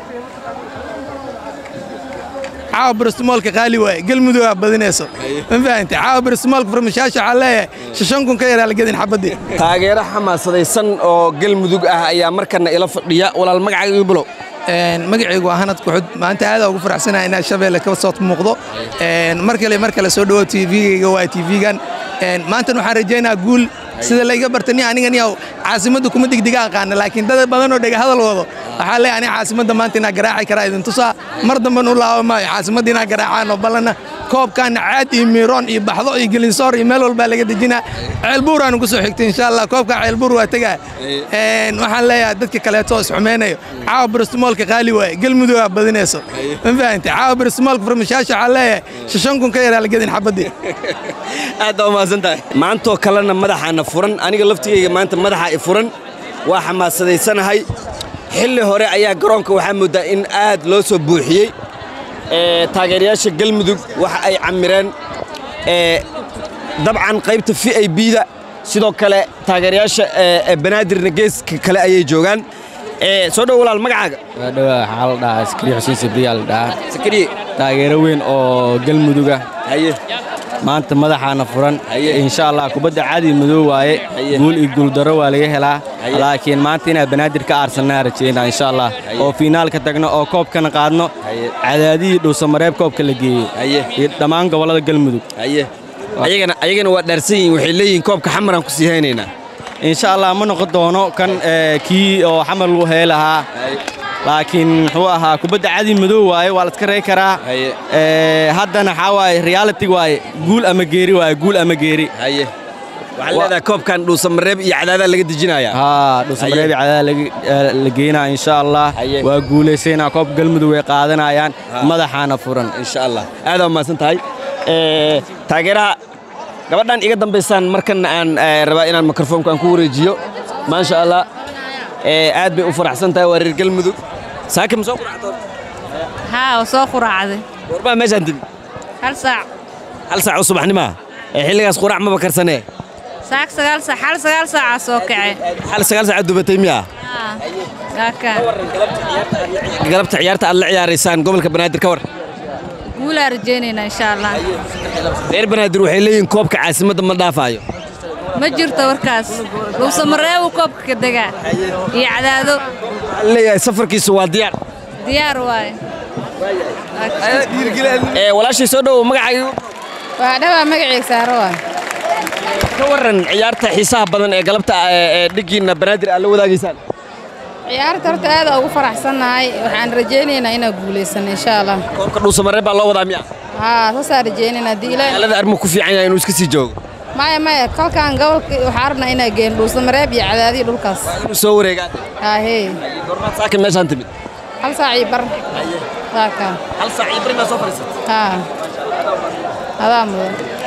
caawa baristimoolka qaali waaye galmudug aa badinayso ma fahantay caawa baristimoolka farmashaasha waxaa leeyahay shan kun ka yaraa la gedin xabaddii taageero xamaasadaysan oo galmudug ah ayaa markana ila fadhiya walaal magacaaga ii bilow magacaygu waa hanad kuxud maanta aad ugu faraxsanahay inaan shabeelle ka soo muuqdo mar kale mar kale soo dhawo tvgayga waa tvgan maantan waxaan rajaynayaa guul sida layga barta ni aniga niyaw caasimadda kuma degdega aqaana laakiin dad badan oo dhega hadal wado waxaa leeyahay aniga caasimadda maanta inaa garaaci karaa idin tusaa mar damban u laaba maayo caasimadda inaa garaacaan oo ballanna koobkaana caad iyo miiroon iyo baxdo iyo gelinsoor iyo meel walbaa laga dejinaa ceelbuuraanu ku soo xigtay insha allah koobka ceelbuur waa tegaa waxaan leeyahay dadka kaleeto oo isxumeynayo caawa baristimoolka qaali waaye galmudug aa badinayso ma fahantay caawa baristimoolka farmashaasha waxaa leeyahay shan kun ka yaraa la gedin xabaddii aad baa umahadsan tahay maantoo kalena madaxaana furan aniga laftigayga maanta madaxa i furan waa xamaasadaysanahay xilli hore ayaa garoonka waxaa mooddaa in aad loo soo buuxiyey taageerayaasha galmudug waxa ay camireen dabcan qaybta v i bda sidoo kale taageerayaasha banaadirna geeska kale ayay joogaan soo dhow walaal magacaaga waadhowaa waxaa la dhahaa sakriye xuseen sabriyaa la dhahaa sakriye taageero weyn oo galmuduga haye maanta madaxaana furan insha allah kubadda caadi madow waaye guul iyo guuldaro waa laga helaa laakiin maanta inaan banaadir ka aarsanaa rajaynaa insha allah oo fiinaalka tagno oo koobkana qaadno cadaadihii dhuusamareeb koobka la geeyey iyo dhammaan gobollada galmudug ayagana ayagana waa dhaarsan yihiin waxay leeyihiin koobka xamaraan ku sii haynaynaa insha allah ma noqon doono kan kii oo xamar lagu hee lahaa laakiin muxuu ahaa kubadda cadi madow waaye waa la iska rey karaa haddana waxaa waaye reality waaye guul ama geeri waaye guul ama geeri waxaa leedahay koobkan dhuusamareeb iyo cadaadaa laga dejinayaa haa dhuusamareeb iyo cadaada la geynaa insha allah waa guulaysaynaa koob galmudug way qaadanayaan madaxaana furan insha allah aadaa umahadsan tahay taageeraha gabadhan iga dambaysaan markan aan rabaa inaan mikrofoonka aan ku wareejiyo maasha allah aad bay u faraxsan tahay waa reer galmudug saaka ma soo quracdoon haa waa soo quraacday warbaa meeshaan timi hal saac hal saac oo subaxnimaa ee xilligaas quraac maba karsanee saak sagaal saac hal sagaal saacaa soo kacay hal sagaal saacaad dubatay miyaa haa kaakaa galabta ciyaarta aad la ciyaaraysaan gobolka banaadir ka war guulaa rajaynaynaa insha allah reer banaadir waxay leeyihiin koobka caasimadda ma dhaafaayo ma jirto warkaas dhuusamareebu koobka ka degaa iyo cadaado waxaa leeyahay safarkiisu waa diyaar diyaar waaye ee walaashay soo dhowow magacaaga waa dhawaa magacayga saaro waa ka warran ciyaarta xiisaha badan ee galabta ee dhiggiinna banaadir aad la wadaagaysaan ciyaarta horta aad ugu faraxsannahay waxaan rajaynaynaa inaan guulaysano insha allah koobka dhuusamareeb baa loo wadaa miya haa saasaan rajaynaynaa haddii ilaahay magaalada armuu ku fiican yahay inuu iska sii joogo maya maya kolkaan gobolka waxaan rabnaa inaan geeno dhuusamareeb iyo cadaadiyo dhulkaas inuu soo wareegaan haa hee goormaad saaka meeshaan timid hal saac iyo bar saakaa hal saac iyo bari maa soo fadhiisatay haa adaa mudan